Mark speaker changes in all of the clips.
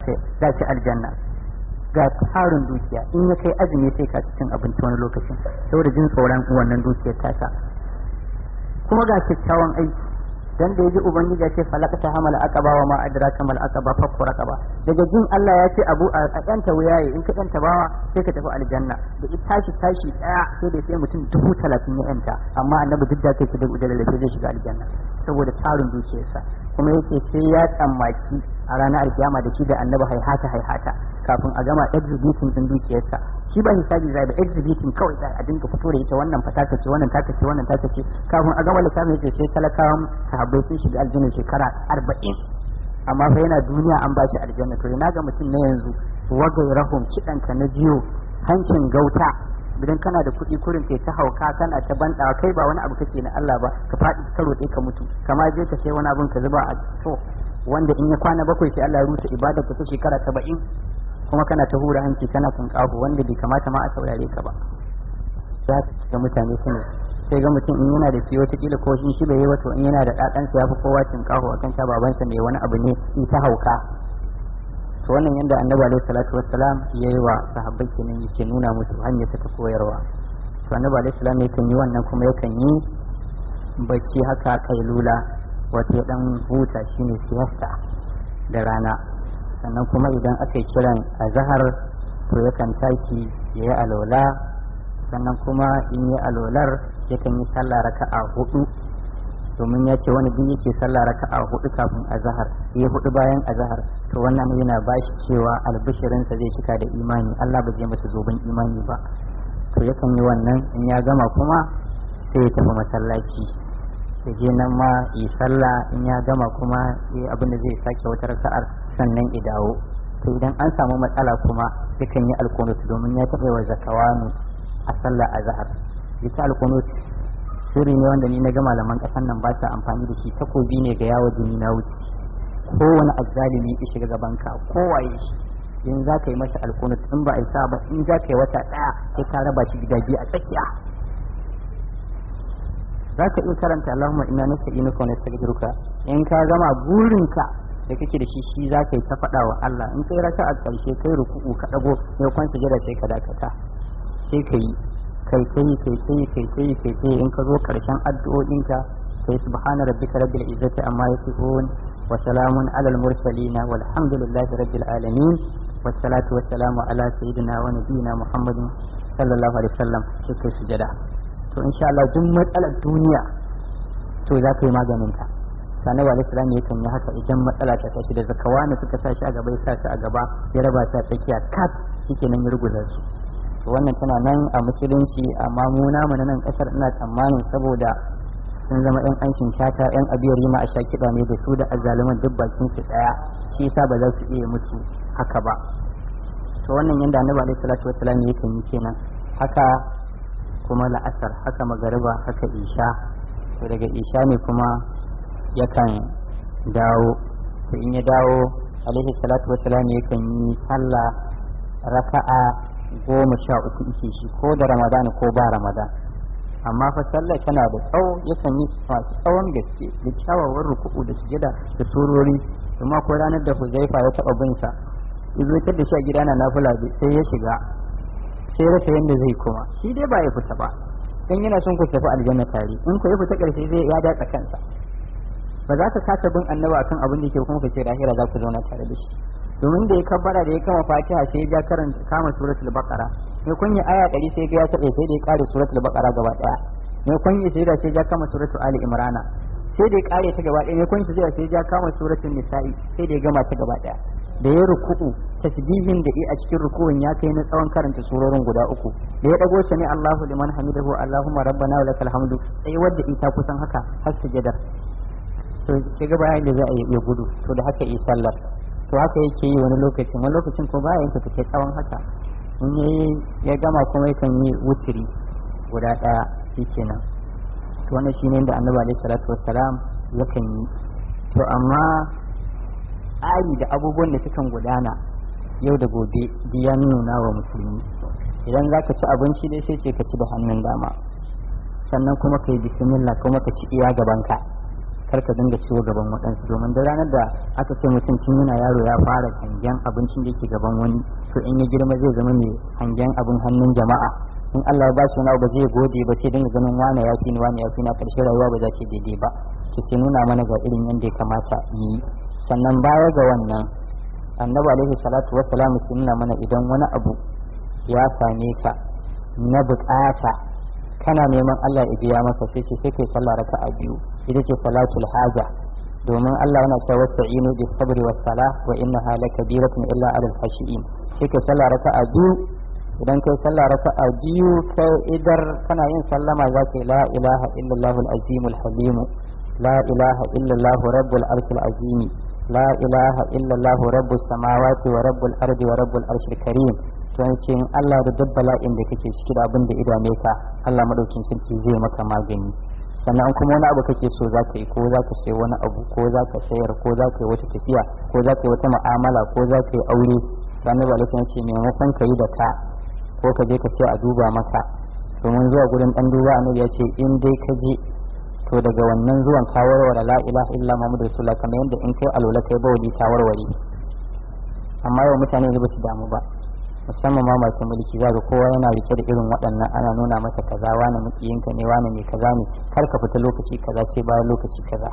Speaker 1: za ki aljanna ga tarin dukiya in ya kai azumi sai ka cin abinci wani lokacin saboda jin tsoron wannan dukiyar tasa kuma ga kyakkyawan aiki dan da yaji ubangiji ya ce falakata hamala aqaba wa ma adraka mal aqaba fakku raqaba daga jin Allah ya ce abu a yanta wuyaye in ka yanta bawa sai ka tafi aljanna da ita tashi tashi daya sai da sai mutum dubu talatin ya yanta amma annabi duk da kai su da ujalal sai zai shiga aljanna saboda tarin dukiyarsa kuma yake sai ya tsammaci a ranar alkiyama da shi da annabi haihata haihata kafin a gama exhibiting din dukiyarsa shi ba hisabi zai ba exhibiting kawai za a dinga fito da ita wannan fataka ce wannan taka ce wannan taka ce kafin a gama lissafin yace sai talakawan sahabbai sun shiga aljanna shekara arba'in amma fa yana duniya an bashi aljanna to ina ga mutum na yanzu wagai rahum kidanka na jiyo hancin gauta idan kana da kuɗi kurin kai ta hauka kana ta bandawa kai ba wani abu kake na Allah ba ka faɗi ka roƙe ka mutu kama je ka sai wani abun ka zuba a to wanda in ya kwana bakwai sai Allah ya rusa ibadar ta shekara saba'in kuma kana ta hura hanci kana tunƙaho wanda bai kamata ma a saurare ka ba za ka ga mutane su ne sai ga mutum in yana da shi wataƙila ko shi shi bai yi wato in yana da ɗaɗansa ya fi kowa tunƙaho akan ta babansa ne wani abu ne in ta hauka to wannan yanda annabi alaihi salatu wassalam ya yi wa sahabbai kenan yake nuna musu hanyar ta koyarwa to annabi alaihi salam yakan yi wannan kuma yakan yi bacci haka kailula wato ya dan huta shine siyasta da rana sannan kuma idan aka yi kiran azhar to yakan tashi ya yi alola sannan kuma in yi alolar yakan yi sallah raka'a hudu domin ya ce wani duk yake sallah raka'a hudu kafin azhar ya hudu bayan azhar to wannan yana bashi cewa albishirinsa zai cika da imani Allah ba zai masa zoben imani ba to yakan yi wannan in ya gama kuma sai ya tafi masallaci ya je nan ma yi sallah in ya gama kuma ya abin da zai sake wata raka'ar sannan ya dawo to idan an samu matsala kuma yakan yi alkunut domin ya taɓa wa zakawanu a sallah azhar ita alkunut sirri ne wanda ni na ga malaman kasan nan ba sa amfani da shi takobi ne ga yawo jini na wuce kowane azzalimi ya shiga gaban ka kowaye shi in za ka yi masa alkunut in ba a isa ba in za ka yi wata ɗaya sai ka raba shi gida biyu a tsakiya za ka iya karanta Allahumma inna nasta'inuka wa nastaghfiruka in ka gama burinka da kake da shi shi za ka yi ta faɗa wa Allah in kai raka a ƙarshe kai ruku'u ka ɗago ya kwan sujada sai ka dakata sai ka yi kai kai kai kai kai kai kai kai in ka zo karshen addu'o'inka sai subhana rabbika rabbil izzati amma yasifun wa salamun alal mursalin walhamdulillahi rabbil alamin wassalatu wassalamu ala sayyidina wa nabiyyina muhammadin sallallahu alaihi wasallam sai kai sujada to insha Allah duk matsalar duniya to za ka yi maganin ta sani wa islam ya kan yi haka idan matsala ta tashi da zakawa ne suka sa shi a gaba ya sa shi a gaba ya raba ta tsakiya kat shike nan ya ruguza su wannan tana nan a musulunci amma mu namu na nan kasar ina tsammanin saboda sun zama yan anshin shata yan abiyar rima a shakiɗa ne da su da azzaluman duk bakin su daya shi yasa ba za su iya mutu haka ba to wannan yanda annabi alaihi salatu wassalam yakan yi kenan haka kuma la'asar haka magariba haka isha to daga isha ne kuma yakan dawo to in ya dawo alaihi salatu wassalam yakan yi sallah raka'a goma sha uku ike shi ko da ramadan ko ba ramadan amma fa sallah tana da tsawo yakan yi masu tsawon gaske da kyawawan ruku'u da sujada da surori kuma ko ranar da huzaifa ya taɓa bin sa izo da shi a gida na nafila sai ya shiga sai rasa yadda zai koma shi dai ba ya fita ba dan yana son ku tafi aljanna tare in ku ya fita karshe zai ya datsa kansa ba za ka kasa bin annaba akan abin da yake kuma ka ce lahira za ku zauna tare da shi domin da ya kabbara da ya kama fatiha sai ya ja karanta kama suratul baqara ne kun yi aya 100 sai ga ya tabe sai da ya kare suratul baqara gaba daya ne kun yi sai da sai ya kama suratul ali imrana sai da ya kare ta gaba daya ne kun yi sai sai ya kama suratul nisa'i sai da ya gama ta gaba daya da ya ruku'u tasbihin da a cikin ruku'un ya kai na tsawon karanta surorin guda uku da ya dago sami Allahu liman hamidahu Allahumma rabbana wa lakal hamdu sai wadda ita kusan haka har sujada to sai ga bayan da za a yi gudu to da haka yi sallar to haka yake yi wani lokacin wani lokacin ko baya yanka take tsawon haka in yayi ya gama kuma yakan yi wutiri guda daya shikenan to wannan shine da Annabi alaihi salatu wassalam yakan yi to amma tsari da abubuwan da sukan gudana yau da gobe biya nuna wa musulmi idan za ka ci abinci dai sai ce ka ci da hannun dama sannan kuma ka yi bismillah kuma ka ci iya gabanka kar ka dinga ciwo gaban waɗansu domin da ranar da aka ce mutum tun yana yaro ya fara hangen abincin da yake gaban wani to in ya girma zai zama mai hangen abin hannun jama'a in Allah ya ba shi wani ba zai gode ba sai dinga ganin wane ya fi ni wane ya fi na karshe rayuwa ba za ta daidai ba to sai nuna mana ga irin yadda ya kamata yi sannan baya ga wannan annabi alaihi salatu wassalam sai nuna mana idan wani abu ya same ka na bukata kana neman Allah ya biya maka sai ce sai kai sallah raka'a biyu ita ce salatul haja domin Allah yana cewa wasta'inu bis sabri was salah wa innaha lakabiratun illa alal khashiin sai kai sallah raka'a biyu idan kai sallah raka'a biyu kai idar kana yin sallama za ka la ilaha illallah al-azim al-halim la ilaha illallah rabbul arshil azim la ilaha illallah rabbus samawati wa rabbul ardi wa rabbul arshil karim to ce in Allah da duk bala'in da kake ciki da abin da idame ka Allah madaukin sarki zai maka magani sannan kuma wani abu kake so za ka yi ko za ka sayi wani abu ko za ka sayar ko za ka yi wata tafiya ko za ka yi wata mu'amala ko za ka yi aure to annabi alaihi ce maimakon ka yi da ka ko ka je ka ce a duba maka domin zuwa gurin dan duba annabi ya ce in dai ka je to daga wannan zuwan ka warware la ilaha illa muhammadu rasulullah kamar yadda in kai alola kai bawali ka warware amma yau mutane ne ba su damu ba musamman ma masu mulki za ga kowa yana rike da irin waɗannan ana nuna masa kaza wani mukiyinka ne wani mai kaza ne kar ka fita lokaci kaza sai bayan lokaci kaza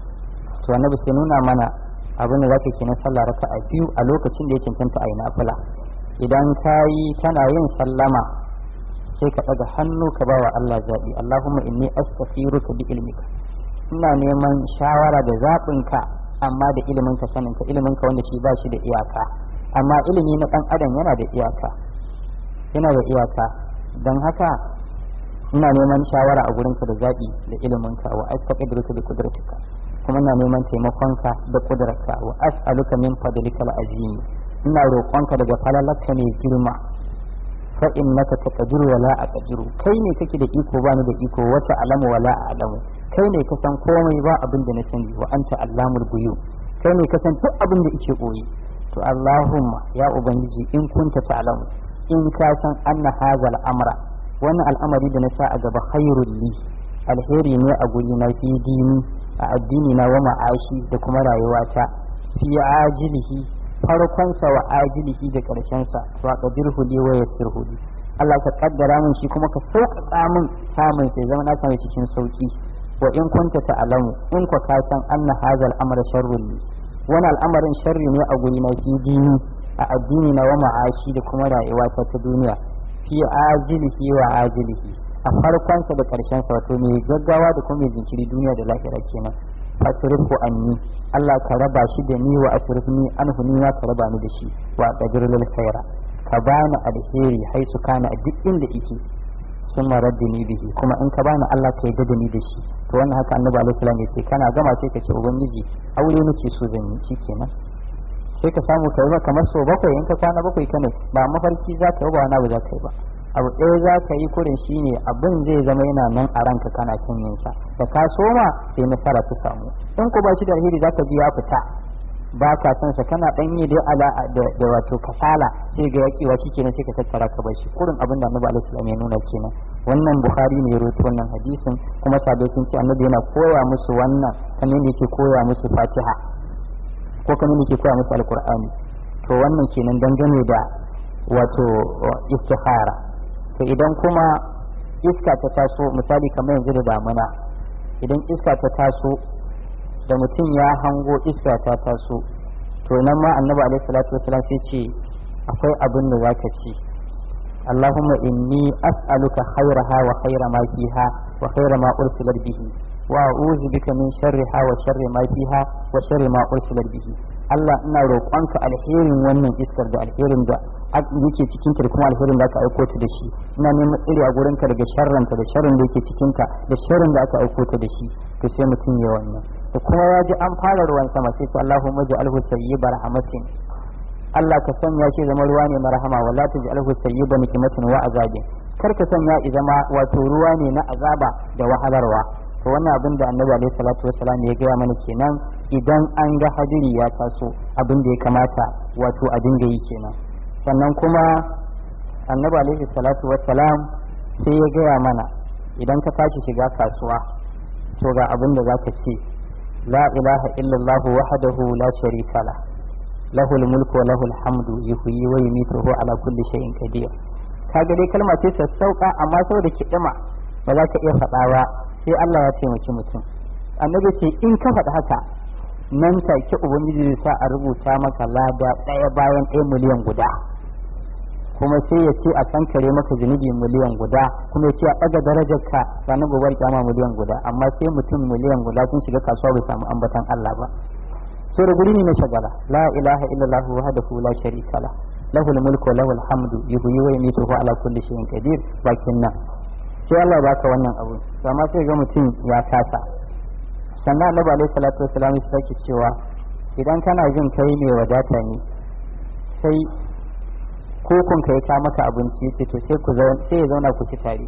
Speaker 1: to annabi sai nuna mana abin da zaka kenan sallah raka a biyu a lokacin da ya cancanta a yi nafila idan ka yi kana yin sallama sai ka ɗaga hannu ka ba wa Allah zaɓi Allahumma inni astaghfiruka bi ilmika ina neman shawara da zaɓinka amma da iliminka saninka iliminka wanda shi ba shi da iyaka amma ilimi na ɗan adam yana da iyaka yana da iyaka don haka ina neman shawara a gurinka da zaɓi da iliminka wa astaqdiruka bi qudratika kuma ina neman taimakonka da kudrarka wa as'aluka min fadlikal azim ina roƙonka daga falalarka mai girma fa innaka taqdiru wa la aqdiru kai ne kake da iko bani da iko wata alamu wa la alamu kai ne ka san komai ba abin da na sani wa anta allamul ghuyub kai ne ka san duk abin da yake koyi to Allahumma ya ubangiji in kunta ta'lamu in ka san anna hadha al-amra wannan al'amari da na sa a gaba khairul li alheri ne a guri na fi dini a addini na wa ma'ashi da kuma rayuwata fi ajilihi farkonsa wa ajilihi da karshensa wa qadirhu li wa yassirhu li Allah ka kaddara min shi kuma ka sauƙaƙa min samun sai zama na same cikin sauki wa in kunta ta'lamu in ka san anna hadha al-amra sharrul li wani al'amarin sharri ne a guri na fi dini a addini na wa ma'ashi da kuma rayuwa ta ta duniya fi ajilihi wa ajilihi a farkonsa da karshensa wato mai gaggawa da kuma mai jinkiri duniya da lahira kenan fasrifu anni Allah ka raba shi da ni wa asrifni anhu ni ma ka raba ni da shi wa qadir lil khaira ka bani alheri haisu kana a duk inda yake sun ni bihi kuma in ka bani Allah ka yarda da ni da shi to wannan haka annabi alaihi salam yace kana gama sai ka ce ubangiji aure nake so zan yi shikenan sai ka samu kai ba kamar so bakwai in ka kwana bakwai kane ba mafarki za ka yi ba wani abu za ka yi ba abu ɗaya za ka yi kurin shine abin zai zama yana nan a ranka kana kan yin sa da ka soma sai nasara ta samu in ko ba shi da alheri za ka ji ya fita ba ka san sa kana dan yi da ala da wato kasala sai ga yakiwa shi kenan sai ka tattara ka bar shi kurin abin da Annabi alaihi salam ya nuna kenan wannan Bukhari ne ya rawaito wannan hadisin kuma sabai sun ce Annabi yana koya musu wannan kamar yadda yake koya musu Fatiha ko kamar yadda yake koya musu Alqur'ani to wannan kenan dangane da wato istikhara to idan kuma iska ta taso misali kamar yanzu da damuna idan iska ta taso da mutum ya hango iska ta taso to nan ma annabi alaihi salatu wasalam sai ce akwai abin da zaka ci Allahumma inni as'aluka khairaha wa khaira ma fiha wa khaira ma ursilat bihi wa a'udhu bika min sharriha wa sharri ma fiha wa sharri ma ursilat bihi Allah ina roƙonka alherin wannan iskar da alherin da yake cikin ta da kuma alherin da aka aiko ta da shi ina neman tsiri a gurin ka daga sharranta da sharrin da yake cikin ta da sharrin da aka aiko ta da shi to sai mutum ya wannan da kuma ya ji an fara ruwan sama sai ce Allahumma ja'alhu sayyiba rahmatin Allah ka sanya shi zama ruwa ne na rahama wala taj'alhu sayyiba nikmatin wa azabin kar ka sanya ya zama wato ruwa ne na azaba da wahalarwa to wannan abin da annabi alaihi salatu wassalam ya gaya mana kenan idan an ga hadiri ya taso abin da ya kamata wato a dinga yi kenan sannan kuma annabi alaihi salatu wassalam sai ya gaya mana idan ka tashi shiga kasuwa to ga abin da za ka ce la ilaha illallah wahdahu la sharika la lahul mulku wa lahul hamdu yuhyi wa yumitu huwa ala kulli shay'in qadir kaga dai kalma ce sassauka amma saboda kiɗima ba za ka iya faɗa ba sai Allah ya taimaki mutum annabi ce in ka faɗi haka nan take ubangiji zai sa a rubuta maka lada ɗaya bayan ɗaya miliyan guda kuma sai ya ce a kankare maka zunubi miliyan guda kuma ya ce a ɗaga darajar ka ranar gobe kyama miliyan guda amma sai mutum miliyan guda sun shiga kasuwa bai samu ambatan Allah ba sai da guri ne na shagala la ilaha illallah wahdahu la sharika la lahul mulku wa lahul hamdu yuhyi wa yumiitu wa ala kulli shay'in qadir bakin nan sai Allah ya baka wannan abu to amma sai ga mutum ya kasa sannan annabi alaihi salatu wassalam ya sake cewa idan kana jin kai mai wadata ne sai kokon ka ya ka maka abinci yace to sai ku sai ya zauna ku ci tare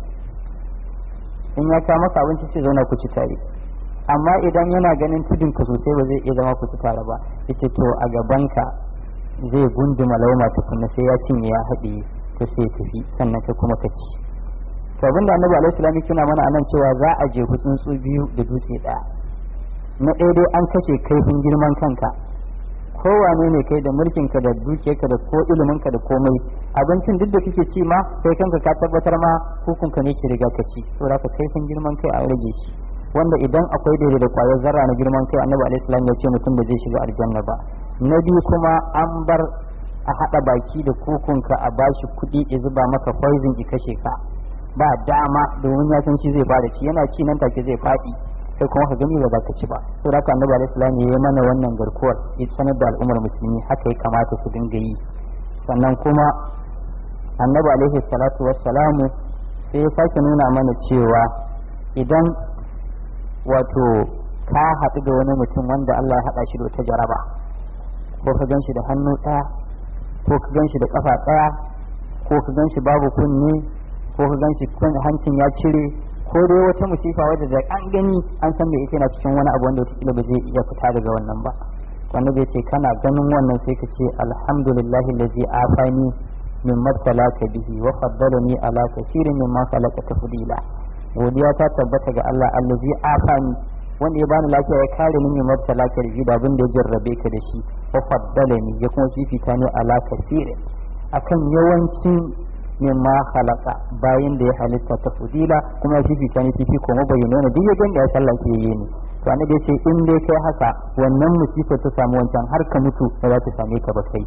Speaker 1: in ya ka maka abinci sai zauna ku ci tare amma idan yana ganin tudun ka sosai ba zai iya zama ku ci tare ba yace to a gaban ka zai gunduma lauma tukunna sai ya cinye ya haɗe ta sai ya tafi sannan kai kuma ka ci to abinda annabi alaihi salam yana mana anan cewa za a je tsuntsu biyu da dutse ɗaya na ɗaya dai an kashe kaifin girman kanka kowane ne kai da mulkinka da dukiyarka da ko iliminka da komai abincin duk da kake ci ma kai kanka ka tabbatar ma hukunka ne ke riga ka ci saboda ka kaifin girman kai a rage shi wanda idan akwai daidai da kwayar zarra na girman kai annabi alaihi salam ya ce mutum da zai shiga aljanna ba na biyu kuma an bar a haɗa baki da kukunka a bashi kuɗi ya zuba maka poison ki kashe ka ba dama domin ya san shi zai bada ci yana ci nan take zai faɗi sai kuma ka gani ba za ka ci ba so da annabi alaihi salam ya yi mana wannan garkuwar ya sanar da al'ummar musulmi haka ya kamata su dinga yi sannan kuma annabi alaihi salatu wassalamu sai ya sake nuna mana cewa idan wato ka haɗu da wani mutum wanda Allah ya haɗa shi da wata jaraba ko ka gan shi da hannu ɗaya ko ka gan shi da ƙafa ɗaya ko ka gan shi babu kunne ko ka gan shi hancin ya cire ko dai wata musifa wadda da an gani an san da ita na cikin wani abu wanda wata ba zai iya fita daga wannan ba wanda bai ce kana ganin wannan sai ka ce alhamdulillahi allazi afani min mabtalaka bihi wa faddalani ala kaseerin mimma khalaqa tafdila godiya ta tabbata ga Allah allazi afani wanda ya bani lafiya ya kare ni min mabtalaka bihi da abin da ya jarrabe ka da shi wa faddalani ya kuma fifita ni ala kaseerin akan yawancin mimma khalaqa bayan da ya halitta ta fudila kuma fifita ne fifi kuma bayyana ne duk ya ganda ya sallah ke yi ne to annabi ya ce in dai kai haka wannan musifa ta samu wancan har ka mutu ba za ta same ka ba kai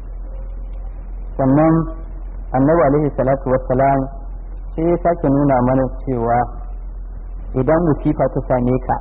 Speaker 1: sannan annabi alaihi salatu wassalam sai ya sake nuna mana cewa idan musifa ta same ka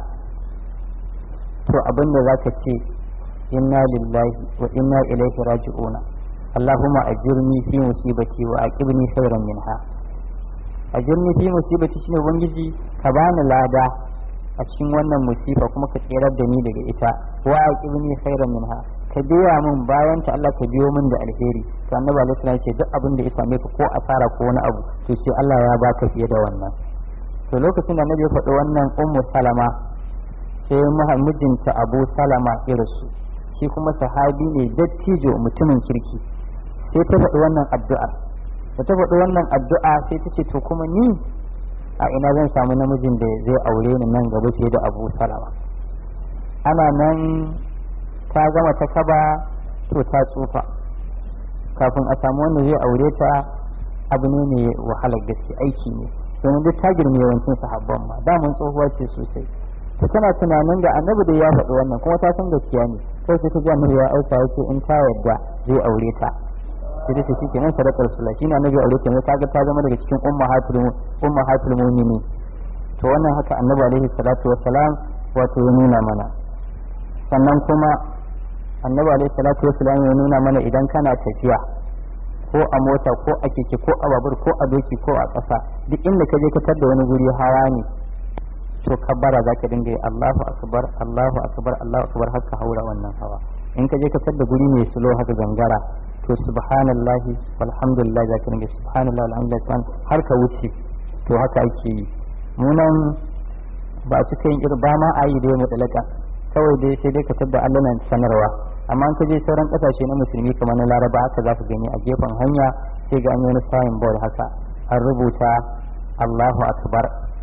Speaker 1: to abin da za ka ce inna lillahi wa inna ilaihi raji'una اللهم أجرني في مصيبتي وأقبني خيرا منها أجرني في مصيبتي shine ubangiji ka bani lada a cikin wannan musifa kuma ka tsirar da ni daga ita wa aqibni khairan minha ka biya min bayan ta Allah ka biyo min da alheri to annabi alaihi salam ce duk abin da ya same ka ko asara ko wani abu to sai Allah ya baka fiye da wannan to lokacin da annabi ya faɗi wannan ummu salama sai mijinta abu salama irinsu shi kuma sahabi ne dattijo mutumin kirki sai ta faɗi wannan addu'a da ta faɗi wannan addu'a sai ta ce to kuma ni a ina zan samu namijin da zai aure ni nan gaba fiye da abu salama ana nan ta gama ta kaba to ta tsufa kafin a samu wanda zai aure ta abu ne mai wahalar gaske aiki ne domin duk ta girme yawancin sahabban ma damun tsohuwa ce sosai ta tana tunanin da annabi da ya faɗi wannan kuma ta san gaskiya ne sai ta ji annabi ya aika yake in ta yadda zai aure ta sai ta shi kenan sadakar sula shi ne annabi aure ta ne kaga ta zama daga cikin ummahatul ummahatul mu'minin to wannan haka annabi alaihi salatu wassalam wato ya nuna mana sannan kuma annabi alaihi salatu wassalam ya nuna mana idan kana tafiya ko a mota ko a keke ko a babur ko a doki ko a ƙasa duk inda ka je ka tar da wani guri hawa ne to kabbara za ka dinga yi Allahu akbar Allahu akbar Allahu akbar har ka haura wannan hawa in ka je ka tar da guri mai sulo haka gangara to subhanallahi walhamdulillah za ka dinga subhanallahi alhamdulillah har ka wuce to haka ake yi munan ba a cika yin irin ba ma a yi da ya mutalaka kawai dai sai dai ka tar da allanan sanarwa amma in ka je sauran kasashe na musulmi kamar na laraba haka za ka gani a gefen hanya sai ga an yi wani sign board haka an rubuta Allahu akbar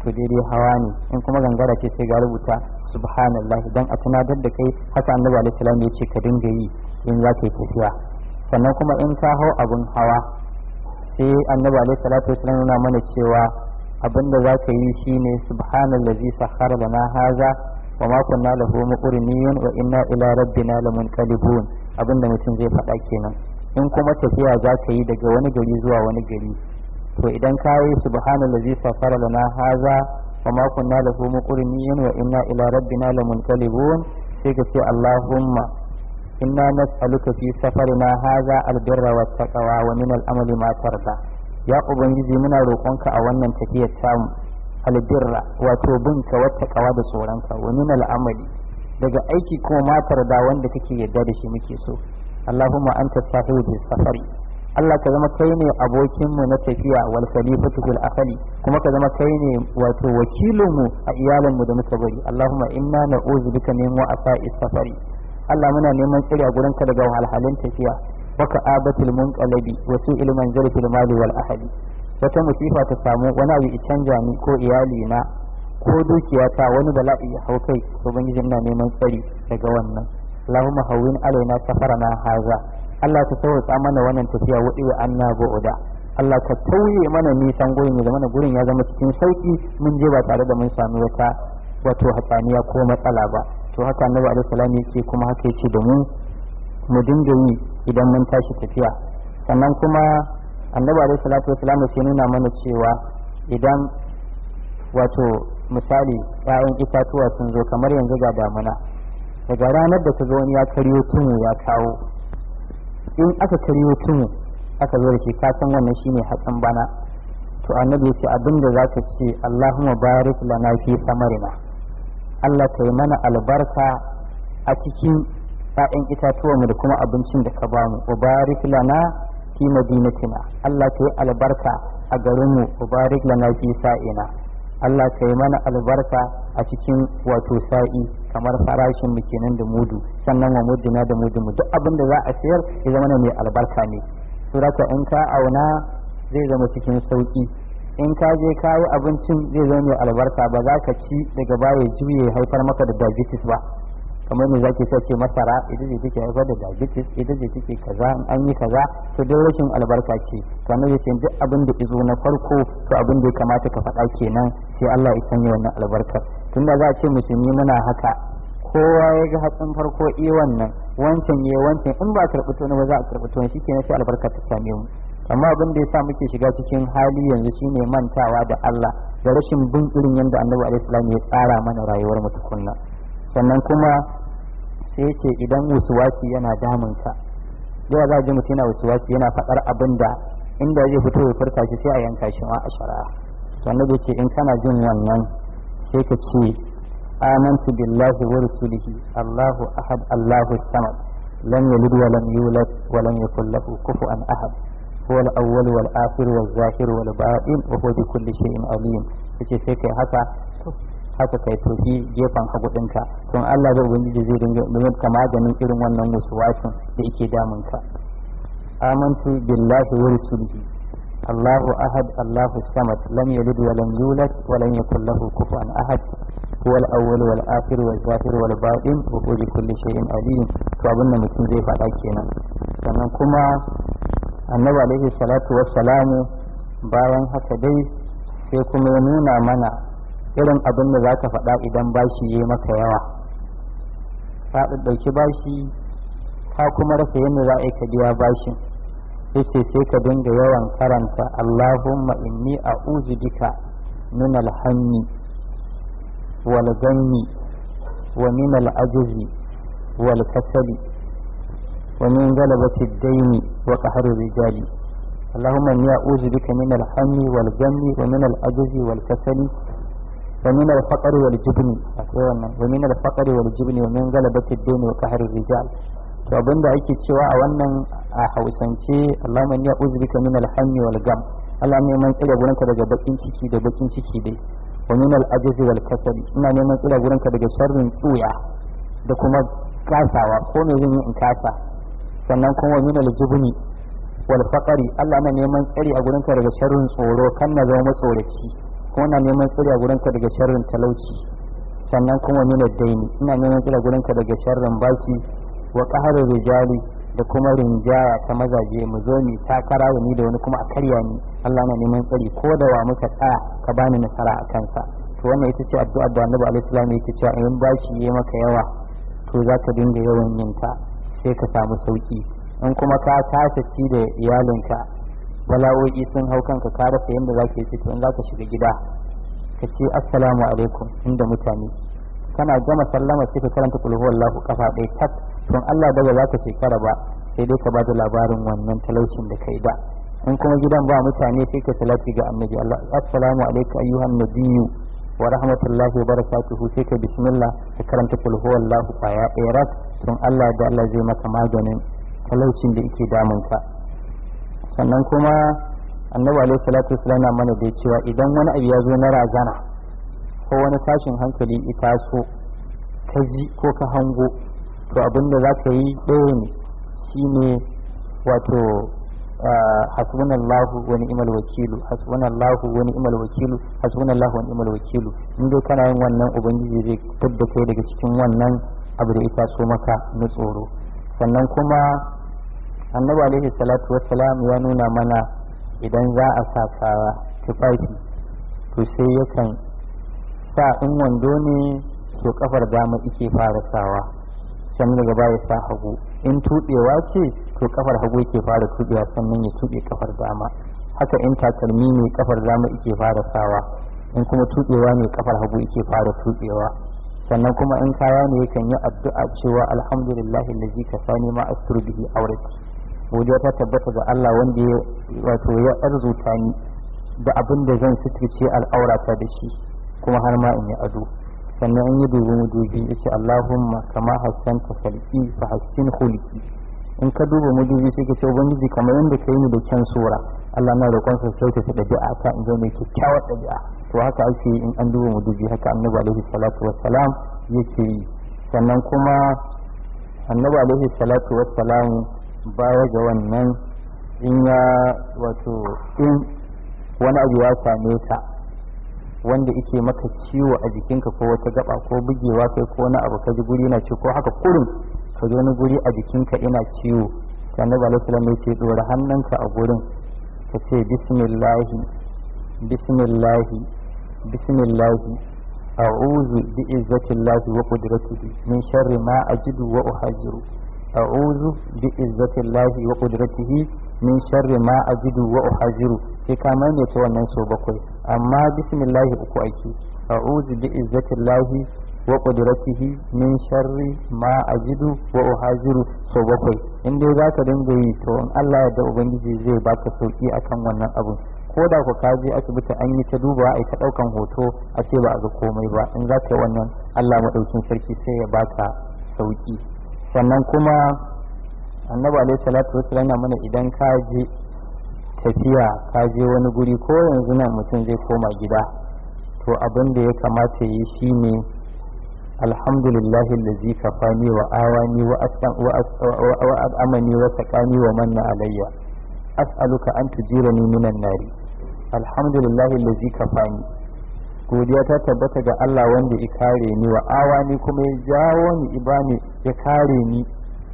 Speaker 1: to daidai hawa ne in kuma gangara ce sai ga rubuta subhanallah dan a tunatar da kai haka annabi alaihi salam ya ce ka dinga yi in za ka yi tafiya sannan kuma in ka hau abun hawa sai annabi alaihi salatu wasallam nuna mana cewa abin da za ka yi shine subhanallazi sakhara lana haza wa ma kunna lahu muqrinin wa inna ila rabbina lamunqalibun abin da mutum zai faɗa kenan in kuma tafiya za ka yi daga wani gari zuwa wani gari to idan ka yi subhanallazi sakhara lana haza wa ma kunna lahu muqrinin wa inna ila rabbina lamunqalibun sai ka ce allahumma inna nas'aluka fi safarina haza albirra wattaqwa wa min al'amali ma tarda ya ubangiji muna roƙonka a wannan tafiyar tamu albirra wato binka wattaqwa da tsoronka wa min al'amali daga aiki kuma ma tarda wanda kake yarda da shi muke so allahumma anta sahibu bis safari Allah ka zama kai ne abokinmu na tafiya wal khalifatu fil akhali kuma ka zama kai ne wato wakilinmu a iyalinmu da muka bari Allahumma inna na'udhu bika min wa'asa'i safari Allah muna neman tsiri a gurin ka daga wahalhalun tafiya wa ka'abatul munqalabi wa su'il manzari fil mali wal ahli wata musifa ta samu wani abu canja ni ko iyali na ko dukiya ta wani bala'i ya hau kai ubangiji ina neman tsari daga wannan Allahumma hawwin alaina safarana haza Allah ka sauƙa mana wannan tafiya wadi wa anna bu'da Allah ka tauye mana nisan gurin ya zama gurin ya zama cikin sauki mun je ba tare da mun sami wata wato hatsaniya ko matsala ba to haka annabi alaihi salam yake kuma haka yace da mu mu dinga yi idan mun tashi tafiya sannan kuma annabi alaihi salatu wasalam sai nuna mana cewa idan wato misali ƴaƴan itatuwa sun zo kamar yanzu ga damuna daga ranar da ka ga wani ya karyo tumu ya kawo in aka karyo tumu aka zo da shi ka san wannan shine hatsin bana to annabi ya ce abinda za ka ce Allahumma barik lana fi samarina Allah ka yi mana albarka a cikin ‘ya'yan itatuwanmu da kuma abincin da ka bamu wa barik lana fi madinatina Allah ka yi albarka a garinmu wa barik lana fi sa'ina Allah ka yi mana albarka a cikin wato sa'i kamar farashin mu kenan da mudu sannan wa muduna da mudu duk abin da za a sayar ya zama mai albarka ne suraka in ka auna zai zama cikin sauki in ka je ka yi abincin zai zama mai albarka ba za ka ci daga baya juye haifar maka da diabetes ba kamar me zaki sa ce masara ita ce take haifar da diabetes ita ce take kaza in an yi kaza to dai rashin albarka ce kamar ya ce duk abin da izo na farko to abin da ya kamata ka faɗa kenan sai Allah ya sanya wannan albarkar tunda za a ce musulmi muna haka kowa ya ga hatsin farko i wannan wancan ya wancan in ba karɓi to ba za a karɓi to shi kenan sai albarka ta same mu amma abin da yasa muke shiga cikin hali yanzu shine mantawa da Allah da rashin bin irin yadda Annabi alaihi salam ya tsara mana rayuwar mu tukunna sannan kuma sai ce idan wasuwasi yana damun ka yawa za ji mutum yana wasuwasi yana faɗar abin da inda zai fito ya furta shi sai a yanka shi ma a shari'a sannan da ce in kana jin wannan sai ka ce آمنت بالله ورسله الله أحد الله الصمد لم يلد ولم يولد ولم يكن له كفوا أحد هو الأول والآخر والظاهر والباطن وهو بكل شيء عليم yace sai kai haka haka kai tofi gefen hagu ɗinka don Allah zai ubangiji zai dinga domin ka maganin irin wannan wasin da yake damun ka amantu billahi wa rasulihi الله أحد الله الصمد لم يلد ولم يولد ولم يكن له كفوا أحد هو الأول والآخر والظاهر والباطن وهو بكل شيء عليم فأبن mutum zai faɗa kenan sannan kuma annabi alaihi salatu wassalamu bayan haka dai sai kuma ya nuna mana irin abin da za ka faɗa idan bashi ya maka yawa ka ɗauki bashi ka kuma rasa yadda za a yi ka biya bashin yace sai ka dinga yawan karanta Allahumma inni a'udhu bika min al-hammi wal ghammi wa min al-ajzi wal kasali wa min ghalabati ad-dayni wa qahri rijali اللهم إني أعوذ بك من الهم والغم ومن العجز والكسل ومن الفقر والجبن ومن الفقر والجبن ومن غلبة الدين وقهر الرجال to abin da ake cewa a wannan a hausance Allahumma inni a'udhu bika min al-hammi wal gam Allah ne neman tsira gurinka daga bakin ciki da bakin ciki dai wa min al-ajzi wal kasal ina neman tsira gurinka daga sharrin tsuya da kuma kasawa ko me zan yi in kasa sannan kuma min al-jubni wal faqari Allah na neman tsari a gurinka daga sharrin tsoro kan na zama matsoraci kuma ina neman tsari a gurinka daga sharrin talauci sannan kuma ni daini ina neman tsari a gurinka daga sharrin bashi wa qaharir rijali da kuma rinjaya ta mazaje mu zo ni takara da ni da wani kuma a karya ni Allah na neman tsari ko da wa muka tsaya ka bani nasara a kansa to wannan ita ce addu'a da Annabi alaihi salam yake cewa in bashi yayi maka yawa to za ka dinga yawan yin ta sai ka samu sauki in kuma ka tasa ci da iyalinka bala'o'i sun hau kanka ka rasa yadda za ka yi fito in za ka shiga gida ka ce assalamu alaikum inda mutane kana gama sallama sai ka karanta kulhu wallahu kafa ɗaya tak don Allah daga za ka shekara ba sai dai ka ba da labarin wannan talaucin da kai da in kuma gidan ba mutane sai ka salati ga annabi Allah assalamu alaikum ayyuhan nabiyyu wa rahmatullahi wa barakatuhu sai ka bismillah ka karanta kulhu wallahu kwaya ɗaya rak don Allah da Allah zai maka maganin talaucin da yake damunka sannan kuma annabi alaihi salatu wasallam mana da cewa idan wani abu ya zo na razana ko wani tashin hankali ita so ka ji ko ka hango to abin da za ka yi ɗaya ne shine wato hasbunallahu wa ni'mal wakilu hasbunallahu wa ni'mal wakilu hasbunallahu wa ni'mal wakilu in dai kana yin wannan ubangiji zai fitar kai daga cikin wannan abu da ita so maka na tsoro sannan kuma annabi alaihi salatu wassalam ya nuna mana idan za a sa kaya tufafi to sai yakan sa in wando ne to kafar dama ike fara sawa sannan daga baya sa hagu in tuɗewa ce to kafar hagu yake fara tuɗewa sannan ya tuɗe kafar dama haka in takalmi ne kafar dama ike fara sawa in kuma tuɗewa ne kafar hagu yake fara tuɗewa sannan kuma in kaya ne yakan yi addu'a cewa alhamdulillahi allazi kasani ma asturu bihi aurati godiya ta tabbata ga Allah wanda ya wato ya arzuta ni da abin da zan suturce al'aurata da shi kuma har ma in yi ado sannan in yi dubi mudubi ya ce Allahumma kama hassanta salki fa hassin hulki in ka duba mudubi sai ka ce ubangiji kamar yadda ka yi ni da kyan sura Allah na roƙon sa sai ta ɗabi'a ta in zo mai kyakkyawar ɗabi'a to haka ake yi in an duba mudubi haka annabi alaihi salatu wassalam yake yi sannan kuma annabi alaihi salatu wassalam baya ga wannan in ya wato in wani abu ya same ka wanda ike maka ciwo a jikinka ko wata gaba ko bugewa kai ko wani abu ka ji guri na ci ko haka kurin ka ji wani guri a jikinka ina ciwo sai annabi alaihi salam ya ce dora hannunka a gurin ka ce bismillahi bismillahi bismillahi a'udhu bi izzatillahi wa qudratihi min sharri ma ajidu wa uhajiru a'udhu bi izzatillahi wa qudratihi min sharri ma ajidu wa uhajiru sai ka maimaita wannan so bakwai amma bismillahi uku ake a'udhu bi izzatillahi wa qudratihi min sharri ma ajidu wa uhajiru so bakwai in dai zaka dinga yi to in Allah ya da ubangiji zai baka sauki akan wannan abu ko da ku kaje asibiti an yi ta duba ai ta daukan hoto a ce ba a ga komai ba in za ka yi wannan Allah madaukin sarki sai ya baka sauki sannan kuma annabi alaihi salatu wasallam yana mana idan ka je tafiya ka je wani guri ko yanzu nan mutum zai koma gida to abin da ya kamata yi shine alhamdulillahi allazi kafani wa awani wa wa amani wa saqani wa manna alayya as'aluka an tujirani minan nari alhamdulillahi allazi kafani godiya ta tabbata ga Allah wanda ya kare ni wa awani kuma ya jawo ni ibani ya kare ni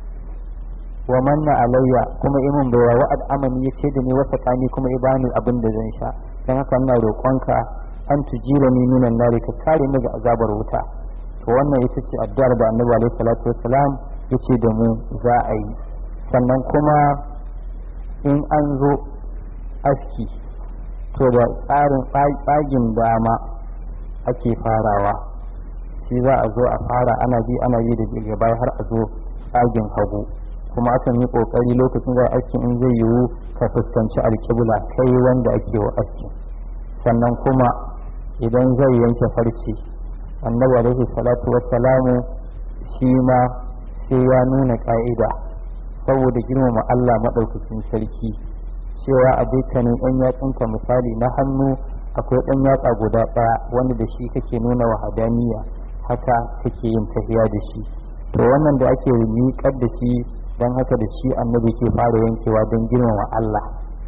Speaker 1: wa manna alayya kuma imin bai wa amani ya ce da ni wasa kani kuma ya bani abin da zan sha dan haka ina roƙonka an tujira ni minan nari ka kare ni ga azabar wuta to wannan ita ce addu'ar da annabi alaihi salatu wassalam yace da mu za a yi sannan kuma in an zo aski to da tsarin tsagin dama ake farawa shi za a zo a fara ana bi ana bi da daga baya har a zo tsagin hagu kuma akan yi kokari lokacin da aski in zai yiwu ka fuskanci alkibla kai wanda ake wa aski sannan kuma idan zai yanke farce annabi alaihi salatu wassalamu shi ma sai ya nuna ka'ida saboda girmama Allah maɗaukakin sarki cewa a dukkanin ɗan yatsunka misali na hannu akwai ɗan yatsa guda ɗaya wanda da shi kake nuna wahadaniya haka kake yin tafiya da shi to wannan da ake miƙar da shi don haka da shi annabi ke fara yankewa don girmama Allah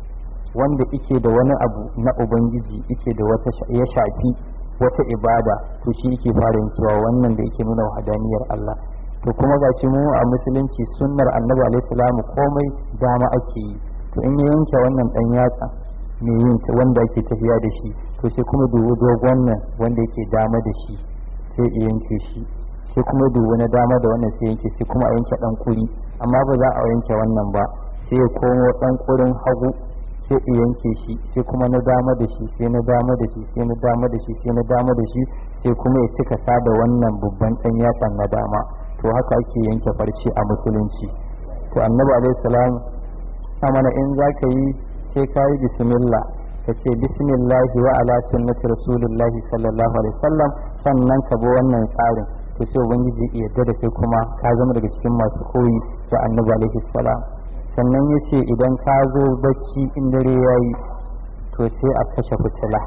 Speaker 2: wanda ike da wani abu na ubangiji ike da wata ya shafi wata ibada to shi yake fara yankewa wannan da yake nuna wahadaniyar Allah to kuma ga mu a musulunci sunnar annabi alaihi salamu komai dama ake yi to in ya yanke wannan dan yatsa mai yin wanda ake tafiya da shi to sai kuma dubu dogon nan wanda yake dama da shi sai ya yanke shi sai kuma dubu na dama da wannan sai yanke sai kuma a yanke dan kuri amma ba za a yanke wannan ba sai ya komo dan kurin hagu sai ya yanke shi sai kuma na dama da shi sai na dama da shi sai na dama da shi sai na dama da shi sai kuma ya cika sa da wannan babban dan yatsan na dama to haka ake yanke farce a musulunci to annabi alaihi salam amana in za ka yi sai ka yi bismillah ka ce bismillah wa ala sunnati rasulullah sallallahu alaihi wasallam sannan ka bi wannan tsarin to sai ubangiji ya yarda da kai kuma ka zama daga cikin masu koyi da annabi alaihi salam sannan ya ce idan ka zo bacci in dare ya yi to sai a kashe fitila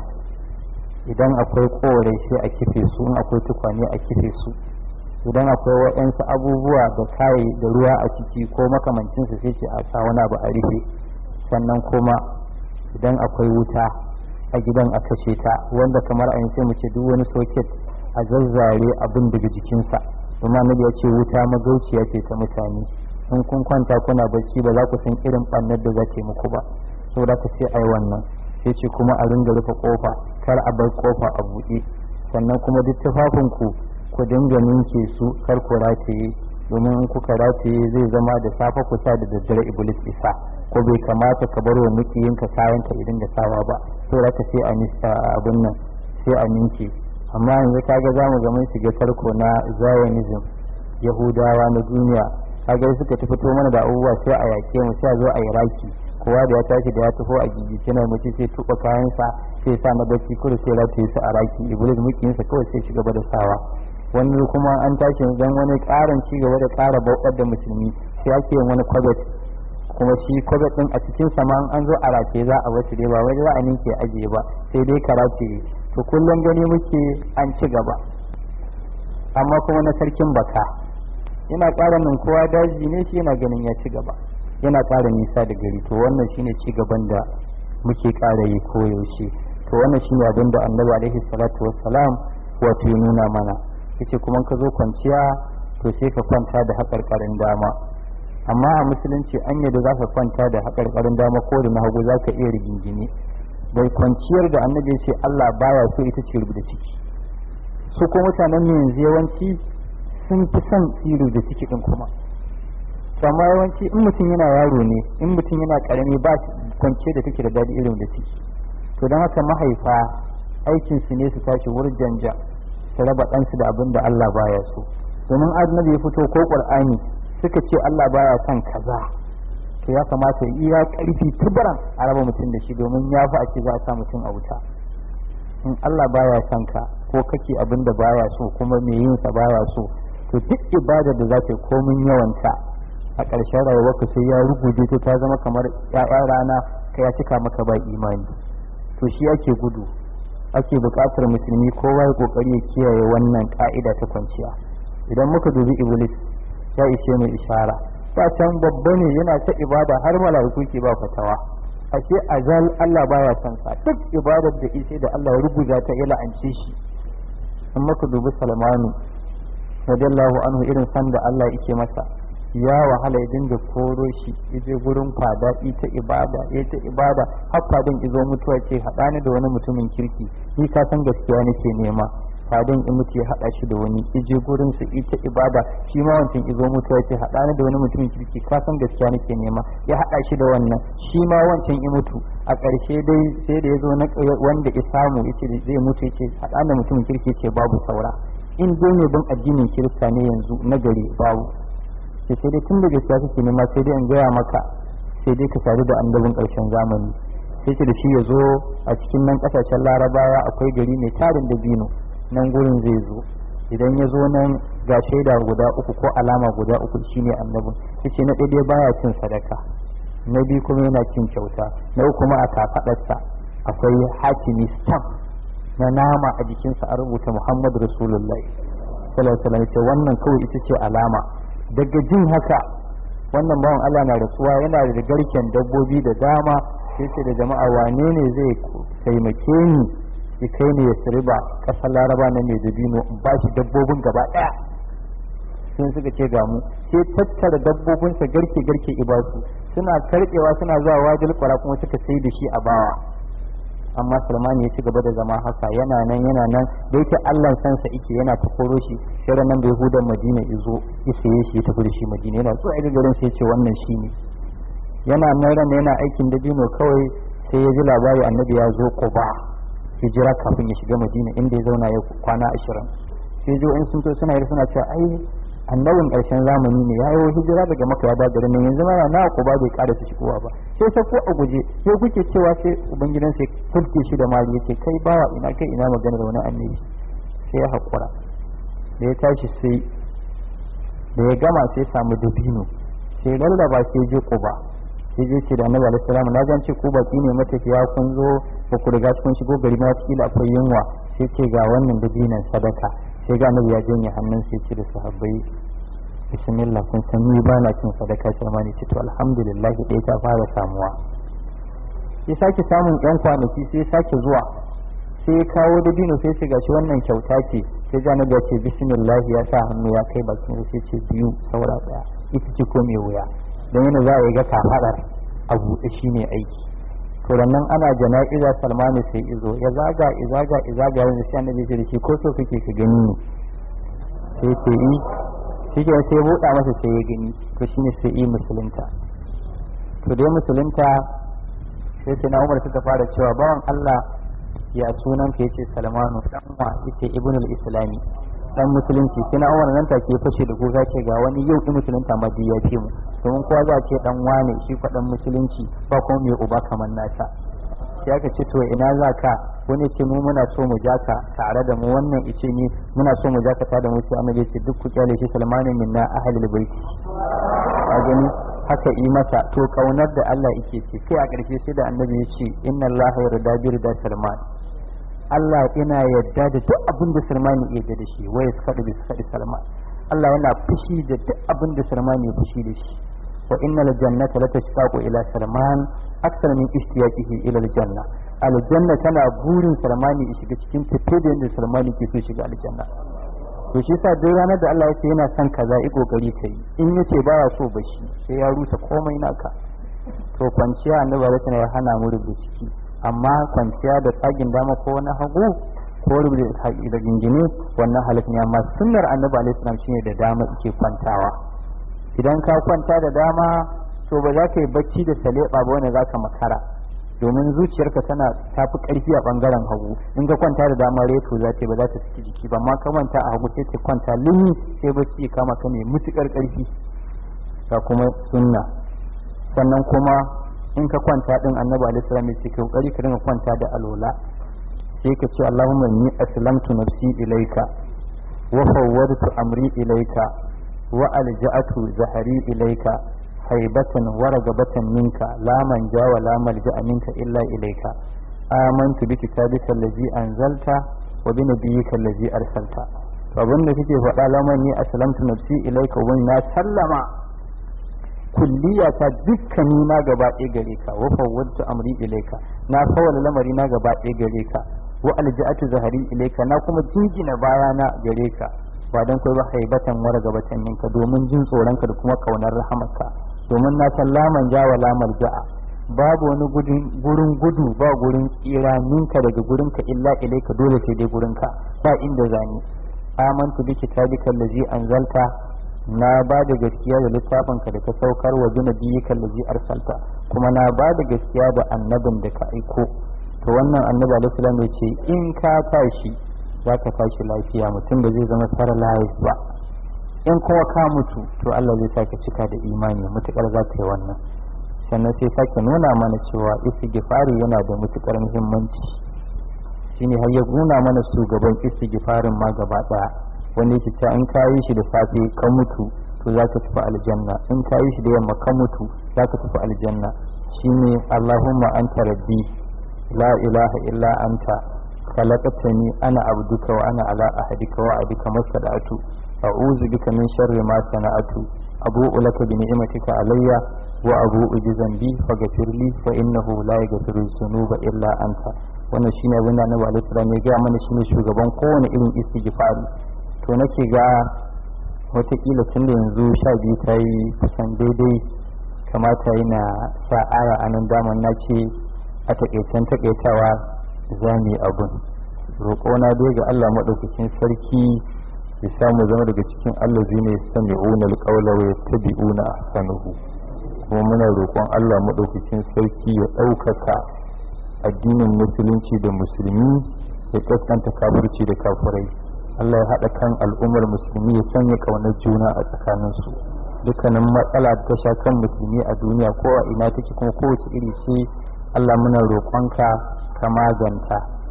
Speaker 2: idan akwai korai sai a kife su in akwai tukwane a kife su idan akwai waɗansu abubuwa da kayi da ruwa a ciki ko makamancinsu sai ce a sa wani abu a rufe sannan kuma idan akwai wuta a gidan a kashe ta wanda kamar a sai mu ce duk wani soket a zazzare abin daga jikinsa kuma nabi ya ce wuta magauciya ce ta mutane in kun kwanta kuna bacci ba za ku san irin ɓannar da za ta yi muku ba saboda ka ce ai wannan sai ce kuma a ringa rufe kofa kar a bar kofa a buɗe sannan kuma duk tufafinku ku dinga ninke su kar ku rataye domin in kuka rataye zai zama da safe ku sa da daddare iblis isa ko bai kamata ka bar wa mukiyinka kayan ka idan da sawa ba saboda ka sai a abin nan sai a ninke amma yanzu kaga zamu ga mun shiga tarko na zionism yahudawa na duniya kaga suka ta fito mana da abubuwa sai a yake mu sai a zo a yi raki kowa da ya tashi da ya taho a gigice na mace sai tuba kayansa sai sa na bacci kudu sai rataye su a raki iblis mukiyinsa kawai sai shiga da sawa wani kuma an tashi dan wani karin ci gaba da ƙara bautar da musulmi sai ake yin wani kwabet kuma shi kwabet din a cikin sama an zo a rataye za a wasu dai ba wai za a ninke ajiye ba sai dai ka rataye to kullum gani muke an ci gaba amma kuma na sarkin baka yana ƙara min kowa daji ne shi yana ganin ya ci gaba yana ƙara nisa da gari to wannan shine ci gaban da muke ƙara yi koyaushe to wannan shine abin da annabi alaihi salatu wassalam wato ya nuna mana yace kuma ka zo kwanciya to sai ka kwanta da haƙarƙarin dama amma a musulunci an yadda za ka kwanta da haƙarƙarin dama ko da na hagu za ka iya rigingine da kwanciyar da annabi ya ce Allah baya so ita ce rubuta ciki su ko mutanen ne yanzu yawanci sun fi son tsiru da ciki din kuma to amma yawanci in mutum yana yaro ne in mutum yana karami ba kwanciyar da take da daɗi irin da ciki to don haka mahaifa aikinsu ne su tashi wurjanja su raba ɗansu da abin da Allah baya so domin annabi ya fito ko ƙur'ani suka ce Allah baya son kaza to ya kamata iya ƙarfi tubaran a raba mutum da shi domin ya fi a ce za a sa mutum a wuta in Allah baya son ka ko kake abin da baya so kuma mai yin sa baya so to duk ibadar da za ta yi komin yawanta a ƙarshen rayuwarka sai ya ruguje ta ta zama kamar ƴaƴa rana ka ya cika maka ba imani to shi ake gudu ake buƙatar musulmi kowa ya kokari ya kiyaye wannan ka'ida ta kwanciya idan muka dubi iblis ya ishe mai ishara ba can babba ne yana ta ibada har mala'iku ke ba fatawa ashe azal Allah baya son sa duk ibadar da ishe da Allah ya rubuta ta ya la'ance shi in muka dubi Salmanu radiyallahu anhu irin san da Allah yake masa ya wahala ya dinga koro shi yaje gurin fada ita ibada ita ibada har fadin izo mutuwa ce haɗa ni da wani mutumin kirki ni ka san gaskiya nake nema fadin in mutu ya haɗa shi da wani ije gurin su ita ibada shi ma wancan izo mutuwa ce haɗa ni da wani mutumin kirki ka san gaskiya nake nema ya haɗa shi da wannan shi ma wancan in mutu a ƙarshe dai sai da ya zo na wanda ya samu yace zai mutu yace haɗa da mutumin kirki ce babu saura in dai ne bin addinin kirista ne yanzu na gari babu sai sai dai tun da gaskiya kake nema sai dai in gaya maka sai dai ka sadu da annabin ƙarshen zamani sai ce da shi ya zo a cikin nan ƙasashen larabawa akwai gari mai tarin da bino nan gurin zai zo idan ya zo nan ga shaida guda uku ko alama guda uku shine annabin sai ce na ɗaya baya cin sadaka na biyu kuma yana cin kyauta na uku kuma a kafaɗarsa akwai hakimi stamp na nama a jikinsa a rubuta muhammadu rasulullahi sallallahu alaihi wasallam wannan kawai ita ce alama daga jin haka wannan bawan Allah na rasuwa yana da garken dabbobi da dama sai ce da jama'a wane ne zai taimake ni ya kai ni ya siriba ƙasar laraba na mai dabino in ba shi dabbobin gaba ɗaya sun suka ce ga mu sai tattara dabbobinsa garke garke ibasu suna karɓewa suna zuwa wajil kwara kuma suka sai da shi a bawa amma salman ya ci gaba da zama haka yana nan yana nan da yake allah sansa ike yana ta koro shi sai nan da yahudan madina izo ya saye shi ya tafi da shi madina yana zuwa ga garin sai ce wannan shi ne yana nan ran yana aikin dabino kawai sai ya ji labari annabi ya zo quba hijira kafin ya shiga madina inda ya zauna ya kwana ashirin sai jo in sun to suna yi suna cewa ai annabin ƙarshen zamani ne ya yi hijira daga maka ya daga nan yanzu mana na ku ba bai ƙara su shigowa ba sai sai ko a guje sai kuke cewa sai ubangidan sai kulke shi da mali yace kai bawa ina kai ina magana da wani annabi sai ya haƙura da ya tashi sai da ya gama sai samu dabino sai lallaba sai je kuba sai je ce da annabi alaihi salam na gan ce ku baki ne matafiya kun zo ba ku riga kun shigo gari ma kila akwai yunwa sai ce ga wannan dabinan sadaka sai ga annabi ya janye hannun sai ce da sahabbai bismillah kun san ni ba na cin sadaka sai ma ne ce to alhamdulillah dai ta fara samuwa sai sake samun yan kwanaki sai sake zuwa sai ya kawo dabino sai ce gashi wannan kyauta ce sai ga annabi ya ce bismillah ya sa hannu ya kai bakin sai ce biyu saura daya ita ce ko mai wuya don yana za a yi ga kafaɗar a buɗe shi ne aiki to nan ana jana'iza salmanu sai izo ya zaga izaga izaga yanzu sai annabi ce da shi ko so kake ka gani ne sai ce yi shi ke sai buɗa masa sai ya gani to shine sai yi musulunta to dai musulunta sai sai na umar suka fara cewa bawan Allah ya sunan ka yace salmanu dan wa yace ibnul islami dan musulunci sai na umar nan take fashe da goga ce ga wani yau in musulunta ma ya ce mu domin kowa za a ce dan wane shi fa dan musulunci ba kuma mai uba kamar nasa sai aka ce to ina za ka wani ce mu muna so mu ja ka tare da mu wannan ice ni muna so mu ja ka tare da mu sai annabi ce duk ku kyale shi salmanin minna ahlul baiti a gani haka yi masa to kaunar da Allah yake ce kai a ƙarshe sai da annabi ya ce inna Allah yarda bi da salman Allah ina yadda da duk abin da Salman ya yarda da shi wai suka da suka da Salman Allah yana fushi da duk abin da Salman ya fushi da shi wa innal jannata la tashtaqu ila Salman akthar min ishtiyaqihi ila aljanna aljanna tana burin Salman ya shiga cikin tafe da yadda Salman ke so shiga aljanna to shi yasa duk ranar da Allah ya ce yana son kaza i kokari kai in yace baya so ba shi sai ya rusa komai naka to kwanciya annabi ya hana mu rubuta ciki amma kwanciya da tsagin dama ko na hagu ko rubuta da gingine wannan halif ne amma sunnar annabi alaihi salam shine da dama yake kwantawa idan ka kwanta da dama to ba za ka yi bacci da saleba ba wanda za ka makara domin zuciyarka tana tafi karfi a bangaren hagu in ka kwanta da dama reto za ta ba za ta saki jiki ba amma ka kwanta a hagu sai ta kwanta limi sai bacci ya kama ka ne mutukar karfi ga kuma sunna sannan kuma in ka kwanta din annabi alaihi salam ya ce ka kokari ka dinga kwanta da alola sai ka ce allahumma inni aslamtu nafsi ilaika wa fawwadtu amri ilaika wa alja'atu zahari ilaika haibatan wa ragabatan minka la manja wa la malja'a minka illa ilaika amantu bi kitabika allazi anzalta wa bi nabiyyika allazi arsalta to abinda kake faɗa lamani aslamtu nafsi ilaika wa na sallama kulliya ta dukkani na gaba ɗaya gare ka wa fawwadtu amri ilaika na fawala lamari na gaba ɗaya gare ka wa alja'atu zahari ilaika na kuma jingina baya na gare ka ba dan kai ba haibatan wara gabatan ninka domin jin tsoron ka da kuma kaunar rahamarka domin na san laman jawa lamar ja'a babu wani gurin gudu ba gurin tsira ninka daga gurin ka illa ilaika dole sai dai gurin ka ba inda zani amantu bi kitabika allazi anzalta na ba da gaskiya da littafinka da ka saukar wa junabiyika allazi arsalta kuma na ba da gaskiya da annabin da ka aiko to wannan annabi alaihi salam ya ce in ka tashi za ka tashi lafiya mutum da zai zama paralyzed ba in kuma ka mutu to Allah zai sake cika da imani mutukar za ka yi wannan sannan sai sake nuna mana cewa istighfari yana da mutukar muhimmanci shine har ya nuna mana shugaban istighfarin ma gaba daya wanda yake cewa in ka yi shi da safe ka mutu to za ka tafi aljanna in ka yi shi da yamma ka mutu za ka tafi aljanna shine Allahumma anta rabbi la ilaha illa anta khalaqtani ana abduka wa ana ala ahadika wa adika masadatu a'udhu bika min sharri ma sana'atu abu'u laka bi ni'matika alayya wa abu'u bi dhanbi faghfir li fa innahu la yaghfiru dhunuba illa anta wannan shine abin da Annabi alaihi salam ya ga mana shine shugaban kowane irin istighfari to nake ga watakila tun da yanzu sha biyu ta yi kusan daidai kamata yana sa aya a nan daman na ce a takaicen takaitawa za mu yi abun roƙona dai ga Allah maɗaukakin sarki ya samu zama daga cikin Allah zai ne sami una alƙawla wa yattabi'una ahsanahu kuma muna roƙon Allah maɗaukakin sarki ya ɗaukaka addinin musulunci da musulmi ya kaskanta kafirci da kafirai Allah ya haɗa kan al'ummar musulmi ya sanya ƙaunar juna a tsakaninsu dukkanin matsala ta sha kan musulmi a duniya ko a ina take kuma kowace iri ce Allah muna roƙonka ka maganta